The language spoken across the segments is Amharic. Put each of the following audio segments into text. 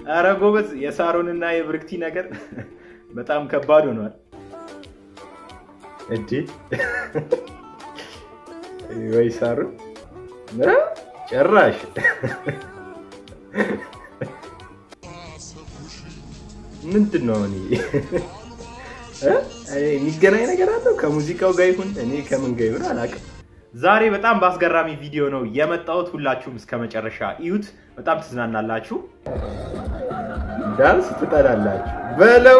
ኧረ ጎበዝ፣ የሳሮንና የብርክቲ ነገር በጣም ከባድ ሆኗል። እዴ ወይ ሳሮን እ? ጭራሽ ምንድን ነው እኔ እ? እኔ የሚገናኝ ነገር አለው ከሙዚቃው ጋር ይሁን እኔ ከምን ጋር ይሁን አላውቅም። ዛሬ በጣም በአስገራሚ ቪዲዮ ነው የመጣሁት። ሁላችሁም እስከ መጨረሻ እዩት፣ በጣም ትዝናናላችሁ። ዳንስ ትጠላላችሁ በለው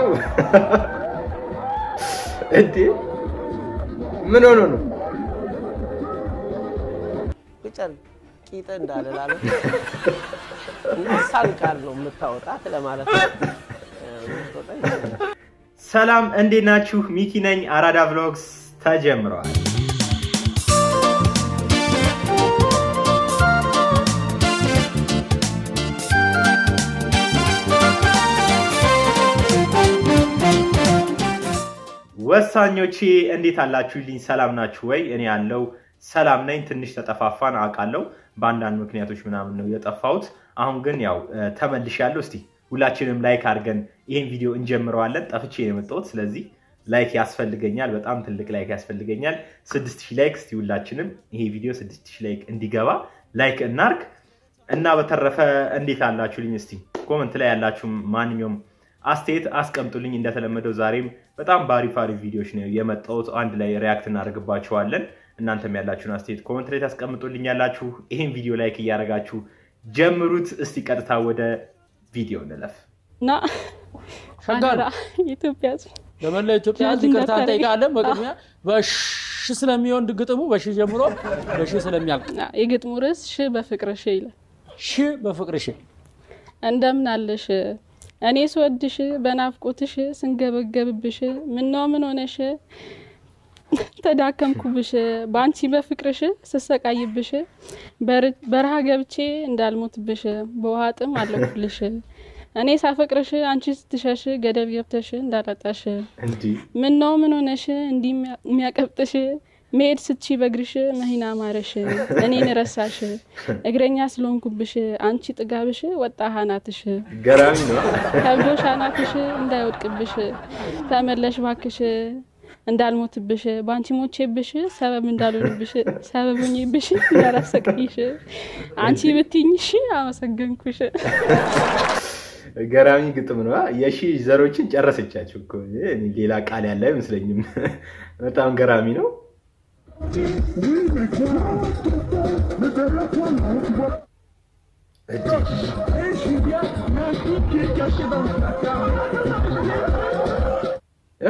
እንዴ! ምን ሆኖ ነው? ቁጭር ቂጥ እንዳልላለ ሳል ቃል ነው የምታወጣት ለማለት ነው። ሰላም እንዴት ናችሁ? ሚኪ ነኝ። አራዳ ቭሎግስ ተጀምረዋል። ወሳኞቼ እንዴት አላችሁልኝ? ሰላም ናችሁ ወይ? እኔ ያለው ሰላም ነኝ። ትንሽ ተጠፋፋን አውቃለሁ። በአንዳንድ ምክንያቶች ምናምን ነው የጠፋሁት። አሁን ግን ያው ተመልሻለሁ። እስቲ ሁላችንም ላይክ አድርገን ይሄን ቪዲዮ እንጀምረዋለን። ጠፍቼ ነው የመጣሁት። ስለዚህ ላይክ ያስፈልገኛል፣ በጣም ትልቅ ላይክ ያስፈልገኛል። ስድስት ሺህ ላይክ እስቲ ሁላችንም ይሄ ቪዲዮ ስድስት ሺህ ላይክ እንዲገባ ላይክ እናርግ እና በተረፈ እንዴት አላችሁልኝ? እስቲ ኮመንት ላይ ያላችሁ ማንኛውም አስተያየት አስቀምጡልኝ። እንደተለመደው ዛሬም በጣም በአሪፍ አሪፍ ቪዲዮዎች ነው የመጣሁት። አንድ ላይ ሪያክት እናደርግባቸዋለን። እናንተም ያላችሁን አስተያየት ኮመንት ላይ ታስቀምጡልኝ ያላችሁ። ይሄን ቪዲዮ ላይክ እያደረጋችሁ ጀምሩት። እስቲ ቀጥታ ወደ ቪዲዮ እንለፍ። እና ሸጋር ኢትዮጵያ ሕዝብ ለመላ ኢትዮጵያ ሕዝብ ይቅርታ እንጠይቃለን። በቅድሚያ በሽ ስለሚሆን ግጥሙ በሺ ጀምሮ በሺ ስለሚያልቅ ና፣ የግጥሙ ርዕስ ሽ በፍቅር ሽ ይላል። ሺ በፍቅርሽ እንደምን አለሽ እኔ ስወድሽ በናፍቆትሽ ስንገበገብብሽ ምነው ምን ሆነሽ ተዳከምኩብሽ በአንቺ በፍቅርሽ ስሰቃይብሽ በር- በረሃ ገብቼ እንዳልሞትብሽ በውሃ ጥም አለኩልሽ እኔ ሳፈቅርሽ አንቺ ስትሸሽ ገደብ ገብተሽ እንዳላጣሽ እንዲህ ምነው ምን ሆነሽ እንዲህ የሚያቀብጥሽ መሄድ ስትቺ በእግርሽ መሂና ማረሽ እኔን ረሳሽ እግረኛ ስለሆንኩብሽ አንቺ ጥጋብሽ ወጣ ሀናትሽ ገራሚ ነው። ከብዶሽ አናትሽ እንዳይወድቅብሽ ተመለሽ ባክሽ እንዳልሞትብሽ በአንቺ ሞቼብሽ ሰበብ እንዳልሆንብሽ ሰበብ ሆኜብሽ እንዳላሰቃይሽ አንቺ ብትኝሽ አመሰገንኩሽ። ገራሚ ግጥም ነው። የሺ ዘሮችን ጨረሰቻቸው እኮ እኔ ሌላ ቃል ያለ አይመስለኝም። በጣም ገራሚ ነው። እ?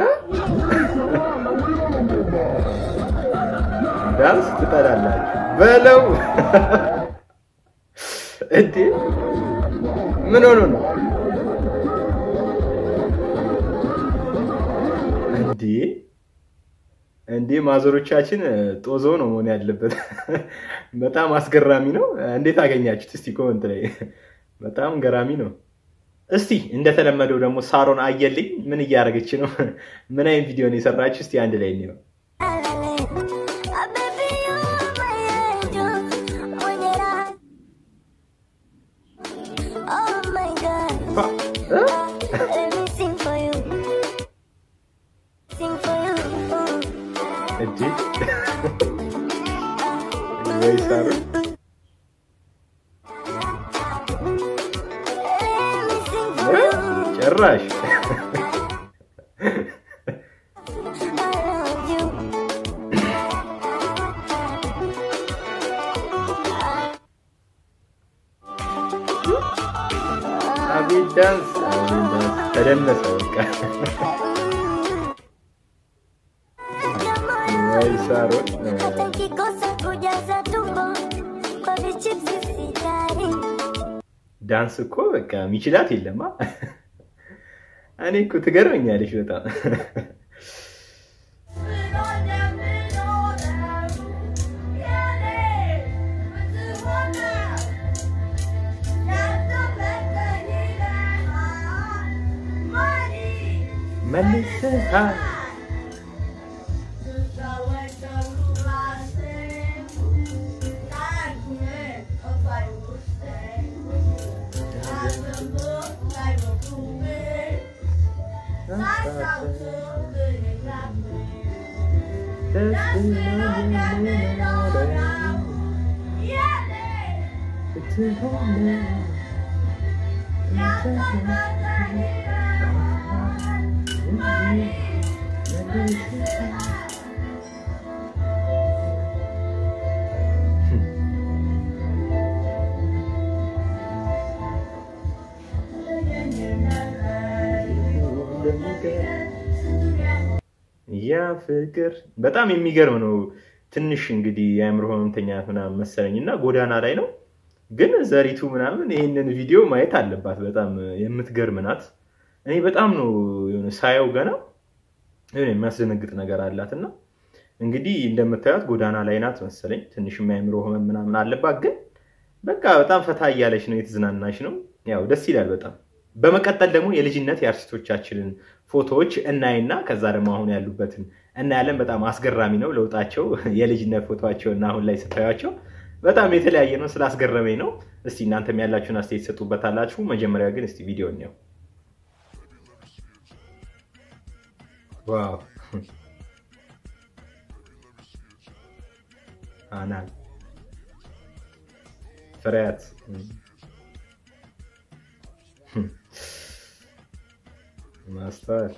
ዳንስ ትጠላላችሁ በለው እንዴ! ምን ሆኖ ነው እንዴ? እንዴ ማዘሮቻችን ጦዞ ነው መሆን ያለበት። በጣም አስገራሚ ነው። እንዴት አገኛችሁት? እስቲ ኮመንት ላይ በጣም ገራሚ ነው። እስቲ እንደተለመደው ደግሞ ሳሮን አየልኝ ምን እያደረገች ነው? ምን አይነት ቪዲዮ ነው የሰራችሁ? እስቲ አንድ ላይ እንየው። እ? እንዴ ወይ ሳሮን እ? ጭራሽ አቤት ዳንስ አቤት ዳንስ ተደነሰ በቃ ወይ ሳሮን ዳንስ እኮ በቃ ሚችላት የለማ። እኔ እኮ ትገርመኛለች በጣም መልሰሃ ያ ፍቅር በጣም የሚገርም ነው። ትንሽ እንግዲህ የአእምሮ ህመምተኛ ምናምን መሰለኝ እና ጎዳና ላይ ነው። ግን ዘሪቱ ምናምን ይህንን ቪዲዮ ማየት አለባት። በጣም የምትገርም ናት። እኔ በጣም ነው የሆነ ሳየው ገና የሆነ የሚያስደነግጥ ነገር አላት እና እንግዲህ እንደምታዩት ጎዳና ላይ ናት መሰለኝ። ትንሽ የአእምሮ ህመም ምናምን አለባት። ግን በቃ በጣም ፈታ እያለች ነው፣ የተዝናናች ነው። ያው ደስ ይላል በጣም። በመቀጠል ደግሞ የልጅነት የአርቲስቶቻችንን ፎቶዎች እናይና ከዛ ደግሞ አሁን ያሉበትን እናያለን። በጣም አስገራሚ ነው ለውጣቸው። የልጅነት ፎቶቸው እና አሁን ላይ ስታዩቸው በጣም የተለያየ ነው። ስላስገረመኝ ነው። እስቲ እናንተም ያላችሁን አስተያየት ትሰጡበታላችሁ። መጀመሪያ ግን እስቲ ቪዲዮ እንየው። ዋው አናል ፍሬያት ማስተዋል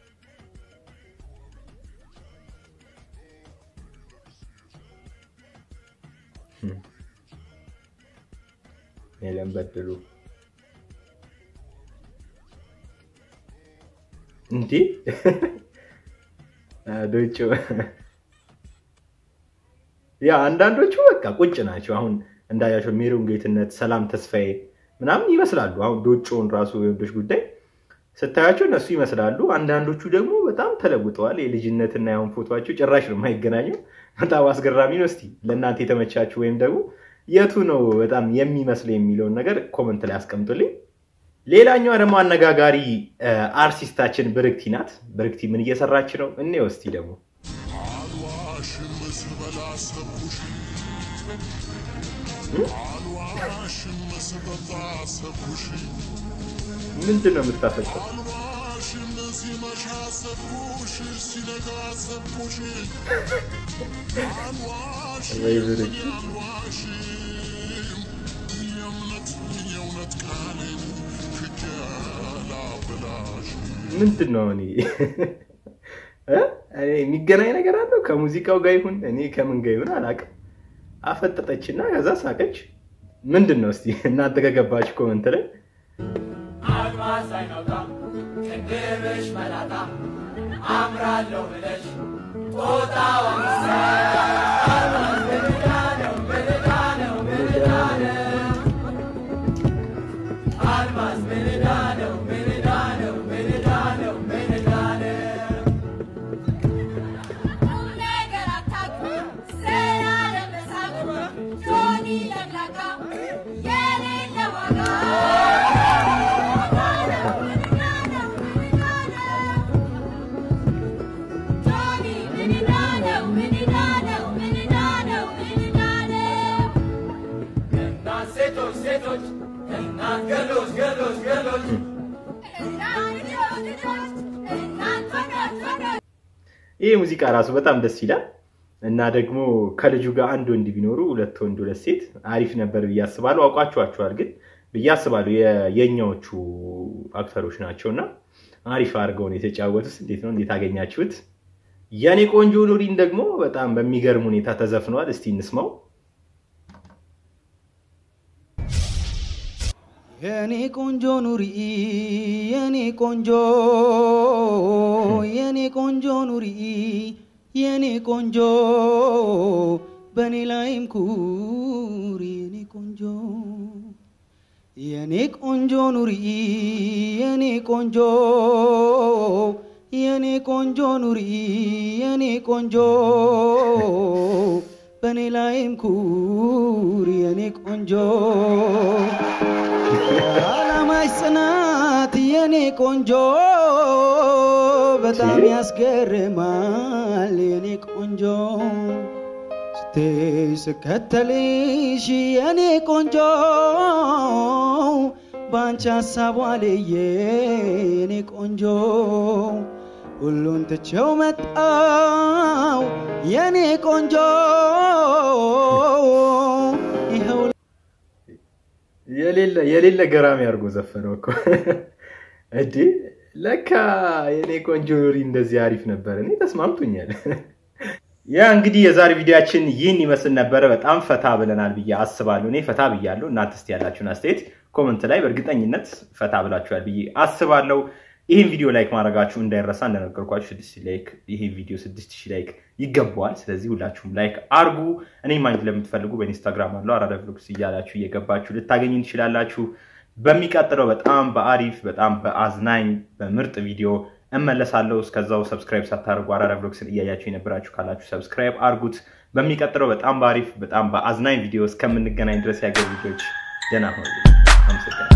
ሄለን በድሉ እንዴ ዶጮ ያ አንዳንዶቹ በቃ ቁጭ ናቸው። አሁን እንዳያቸው ሜሮን ጌትነት፣ ሰላም ተስፋዬ ምናምን ይመስላሉ። አሁን ዶጮውን ራሱ የወንዶች ጉዳይ ስታያቸው እነሱ ይመስላሉ። አንዳንዶቹ ደግሞ በጣም ተለውጠዋል። የልጅነትና ያሁን ፎቶቸው ጭራሽ ነው የማይገናኘው። በጣም አስገራሚ ነው። እስቲ ለእናንተ የተመቻችሁ ወይም ደግሞ የቱ ነው በጣም የሚመስለው የሚለውን ነገር ኮመንት ላይ አስቀምጡልኝ። ሌላኛዋ ደግሞ አነጋጋሪ አርቲስታችን ብርክቲ ናት። ብርክቲ ምን እየሰራች ነው? እኔ እስቲ ደግሞ አልዋሽም ስበላ ሰብኩሽ አልዋሽም ስጠጣ ሰብኩሽ ምንድን ነው የምታፈጠው? አልዋሽም ሲመሻ ሰብኩሽ ሲነጋ ሰብኩሽ አልዋሽም ወይ ብርክቲ አልዋሽም የእውነት የእውነት ቃሌን ክጄ ላበላሽ ምንድን ነው እኔ እ? እኔ የሚገናኝ ነገር አለው ከሙዚቃው ጋር ይሁን እኔ ከምን ጋር ይሁን አላውቅም። አፈጠጠችና ከዛ ሳቀች። ምንድን ነው እስቲ እናንተ ከገባችሁ ኮመንት ላይ አልማዝ አይናውጣ ቅንድብሽ መላጣ አምራለሁ ብለሽ ጦጣ ወንሳ ምንዳ ነው ምንዳ ነው ምንዳ ነው አልማዝ ምንዳ ነው ምንዳ ነው ምንዳ ነው ምንዳ ነው ቁም ነገር አታውቅም ስራ ለመሳቅ ጆኒ ለቅላቃ የሌለ ዋጋ ጆኒ ምን ዕዳ ነው ምን ዕዳ ነው ምን ዕዳ ነው ምን ዕዳ ነው እናት ሴቶች ሴቶች እናት ገሎች ገሎች ገሎች እናት ልጆች እናት ወዳጅ ወዳጅ ይህ ሙዚቃ ራሱ በጣም ደስ ይላል እና ደግሞ ከልጁ ጋር አንድ ወንድ ቢኖሩ ሁለት ወንድ ሁለት ሴት አሪፍ ነበር ብዬ አስባለሁ። አውቋችኋቸዋል ግን ብዬ አስባለሁ የ- የእኛዎቹ አክተሮች ናቸው እና አሪፍ አድርገው ነው የተጫወቱት። እንዴት ነው እንዴት አገኛችሁት? የኔ ቆንጆ ኑሪን ደግሞ በጣም በሚገርም ሁኔታ ተዘፍኗል። እስቲ እንስማው። የኔ ቆንጆ ኑሪ የኔ ቆንጆ የኔ ቆንጆ ኑሪ የኔ ቆንጆ በኔ ላይም ኩሪ የኔ ቆንጆ የኔ ቆንጆ ኑሪ የኔ ቆንጆ የኔ ቆንጆ ኑሪ የኔ ቆንጆ በኔ ላይም ኩሪ የኔ ቆንጆ የዓላማሽ ጽናት የኔ ቆንጆ በጣም ያስገርማል የኔ ቆንጆ ስትይ ስከተልሽ የኔ ቆንጆ ባንቺ ሀሳብ ዋልዬ የኔ ቆንጆ ሁሉን ትቼው መጣው የኔ ቆንጆ ይኸው የሌለ የሌለ ገራሚ አድርጎ ዘፈነው እኮ እዲ ለካ የኔ ቆንጆ ኑሪ እንደዚህ አሪፍ ነበር። እኔ ተስማምቶኛል። ያ እንግዲህ የዛሬ ቪዲዮችን ይህን ይመስል ነበረ። በጣም ፈታ ብለናል ብዬ አስባለሁ። እኔ ፈታ ብያለሁ። እናንተ እስቲ ያላችሁን አስተያየት ኮመንት ላይ በእርግጠኝነት ፈታ ብላችኋል ብዬ አስባለሁ። ይህን ቪዲዮ ላይክ ማድረጋችሁ እንዳይረሳ። እንደነገርኳችሁ ስድስት ሺህ ላይክ ይሄ ቪዲዮ ስድስት ሺህ ላይክ ይገባዋል። ስለዚህ ሁላችሁም ላይክ አርጉ። እኔ ማግኘት ለምትፈልጉ በኢንስታግራም አለው አራዳ ቭሎግስ እያላችሁ እየገባችሁ ልታገኙ ትችላላችሁ። በሚቀጥለው በጣም በአሪፍ በጣም በአዝናኝ በምርጥ ቪዲዮ እመለሳለሁ። እስከዛው ሰብስክራይብ ሳታደርጉ አራዳ ቭሎግስን እያያችሁ የነበራችሁ ካላችሁ ሰብስክራይብ አርጉት። በሚቀጥለው በጣም በአሪፍ በጣም በአዝናኝ ቪዲዮ እስከምንገናኝ ድረስ ያገር ልጆች ደህና ሆኑ። አመሰግናለሁ።